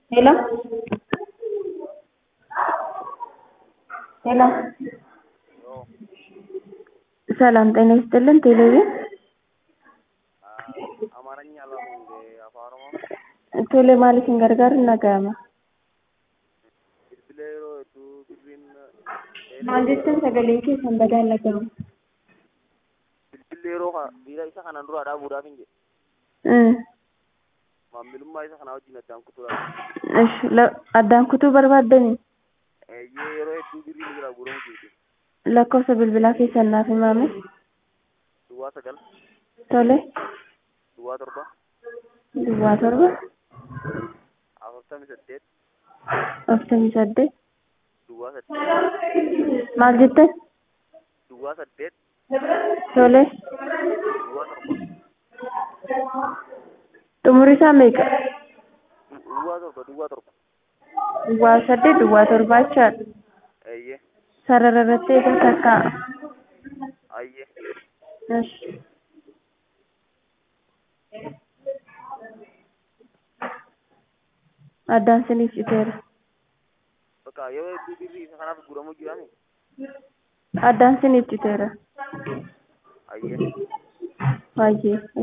hello ሄሎ ሰላም ጤና ይስጥልን ቴሌቪዥን አማርኛ አላውቅም እንደ አፋን ኦሮሞ ቶሌ maaliifin gargaaruun dhaga'ama bilbila yeroo hedduu birriin maal jettan sagaleen keessan badaan dhaga'ama bilbilli yeroo kana dhiira isa kanaan dura dhaabuudhaaf hin jedhe maamilummaa isa kanaa wajjin addaan kutuudhaaf እሺ addaan kutuu barbaaddanii eeyyee yeroo hedduu birriin jira guuramu jechuudha lakkoofsa bilbilaa keessan naaf himaame duwwaa sagal tole duwwaa torba duwwaa torba afurtamii saddeet afurtamii saddeet duwwaa saddeet maal jettan duwwaa saddeet tole duwwaa torba xumuri isaa meeqa duwwaa torba duwwaa torba duwwaa saddeet duwwaa torbaa jechaadha eeyyee sarara irratti eegaa takkaa ayyee እሺ addaan siniif citeera bakka yeroo hedduu birrii isa kanaaf guuramu jiraame addaan siniif citeera ayyee baay'ee